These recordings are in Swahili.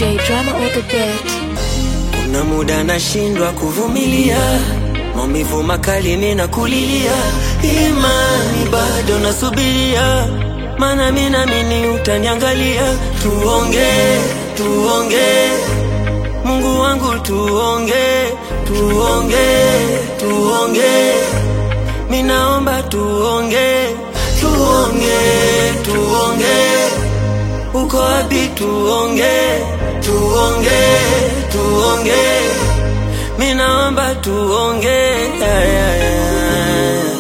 J drama on the beat. Kuna muda nashindwa kuvumilia maumivu makali ninakulilia, imani bado nasubiria, maana mimi naamini utaniangalia. Tuonge, tuonge, Mungu wangu, tuonge, tuonge, tuonge, mimi naomba tuonge, tuonge, tuonge, uko wapi? Tuonge, tuonge, tuonge, mimi naomba tuonge. Yeah, yeah, yeah.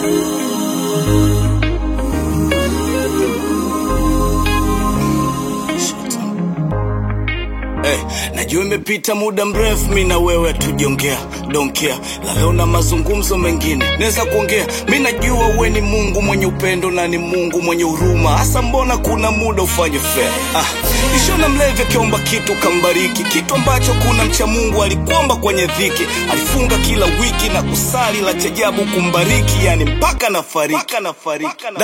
Hey, najua imepita muda mrefu mi na wewe tujongea donkea la leo na mazungumzo mengine naweza kuongea mi najua we ni mungu mwenye upendo na ni mungu mwenye huruma hasa mbona kuna muda ufanye fair ah, ishona mlevi akiomba kitu kambariki kitu ambacho kuna mcha mungu alikuomba kwenye dhiki alifunga kila wiki na kusali la chajabu kumbariki yani mpaka nafariki Da,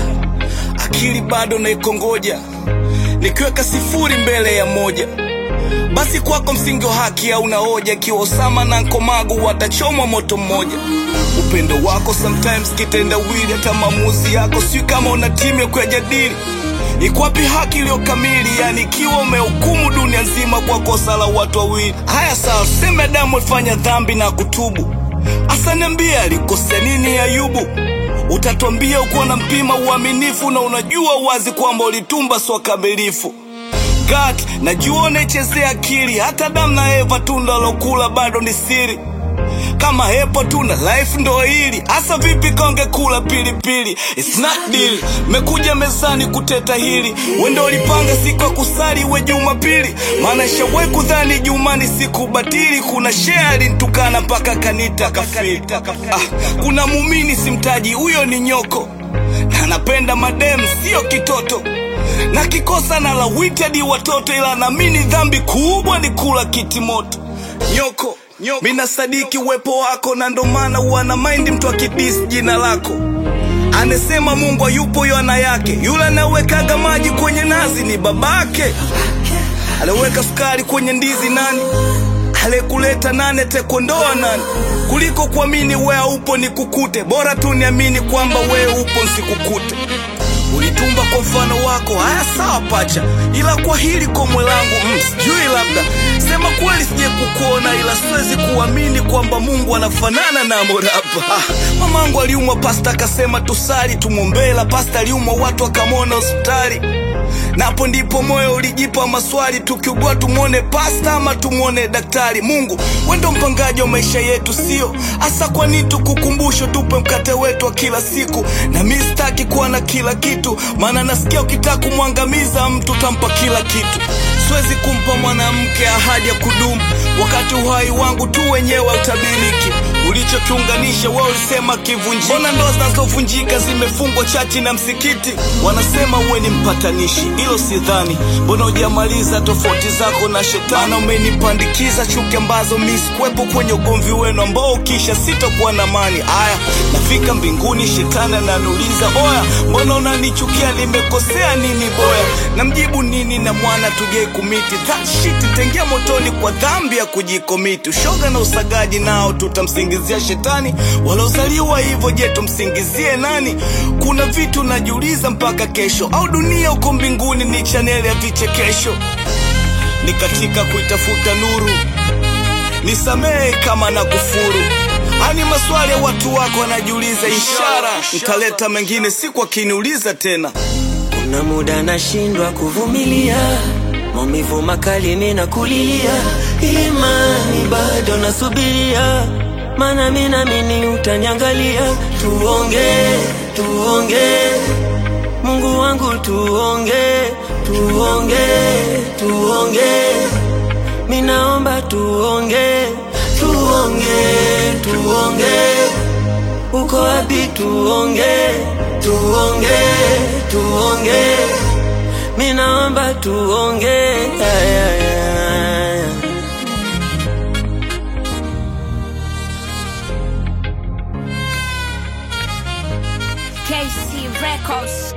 akili bado naikongoja nikiweka sifuri mbele ya moja basi kwako msingi wa haki hauna hoja ikiwa Osama na Nkomagu watachomwa moto mmoja. Upendo wako sometimes kitendawili, hata maamuzi yako si kama una timu ya kuyajadili. Ikwapi haki iliyo kamili? Yani ikiwa umehukumu dunia nzima kwa kosa la watu wawili. Haya sawa, tuseme Adamu alifanya dhambi na kutubu, asa niambie alikosea nini Ayubu? Utatwambia ukuwa na mpima uaminifu na unajua wazi kwamba ulitumba swa kamilifu God, najua unaichezea akili, hata Adamu na Eva tunda lokula bado ni siri. Kama hepo tuna life ndo hili hasa, vipi konge kula pilipili? It's not deal. Mekuja mezani kuteta hili, wendo ulipanga siku ya kusali we Jumapili, maana shawe kudhani Juma ni siku batili. Kuna shea alinitukana mpaka kanita kafiri. Ah, kuna mumini simtaji, huyo ni nyoko na napenda madem, sio kitoto na kikosa na lawiti hadi watoto, ila naamini dhambi kubwa ni kula kiti moto. Nyoko, nyoko. Mina sadiki uwepo wako na ndo maana wana maindi mtu akidis jina lako anasema Mungu hayupo yana yake, yule anawekaga maji kwenye nazi ni babake, anaweka sukari kwenye ndizi nani alekuleta nani atakuondoa nani kuliko kuamini we haupo nikukute bora tu niamini kwamba we upo nsikukute ulitumba kwa mfano wako haya sawa pacha ila kwa hili komwe langu mm, sijui labda sema kweli sije kukuona ila siwezi kuamini kwamba mungu anafanana na morapa ah, mamangu aliumwa pasta akasema tusali tumwombela pasta aliumwa watu akamwona hospitali napo ndipo moyo ulijipa maswali tukiugua tumwone pasta ama tumwone daktari mungu wendo mpangaji wa maisha yetu sio hasa kwani tukukumbusho tupe mkate wetu wa kila siku na mi sitaki kuwa na kila kitu maana nasikia ukitaka kumwangamiza mtu tampa kila kitu siwezi kumpa mwanamke ahadi ya kudumu wakati uhai wangu tu wenyewe utabiriki ulichokiunganisha wewe ulisema kivunjiki mbona ndoa zinazovunjika zimefungwa chachi na msikiti wanasema uwe ni mpatanishi hilo sidhani mbona ujamaliza tofauti zako na shetani umenipandikiza chuki ambazo mi sikuwepo kwenye ugomvi wenu ambao ukisha sitakuwa na mani aya nafika mbinguni shetani ananiuliza oya mbona unanichukia nimekosea nini boya namjibu nini na mwana tujei kumiti that shit tengia motoni kwa dhambi ya kujikomiti ushoga na usagaji nao tutamsingizia shetani waliozaliwa hivyo je tumsingizie nani kuna vitu najiuliza mpaka kesho au dunia uko mbinguni ni chaneli ya vichekesho ni katika kuitafuta nuru nisamehe kama na kufuru ani maswali ya watu wako wanajiuliza ishara nitaleta mengine siku akiniuliza tena Kuna muda nashindwa kuvumilia maumivu makali ninakulilia, imani bado nasubiria, maana mimi naamini utaniangalia. Tuonge, tuonge, Mungu wangu, tuonge, tuonge, tuonge, mimi naomba tuonge, tuonge, tuonge uko wapi? Tuonge, tuonge, tuonge, mi naomba tuonge. Yeah, yeah, yeah. KC Records.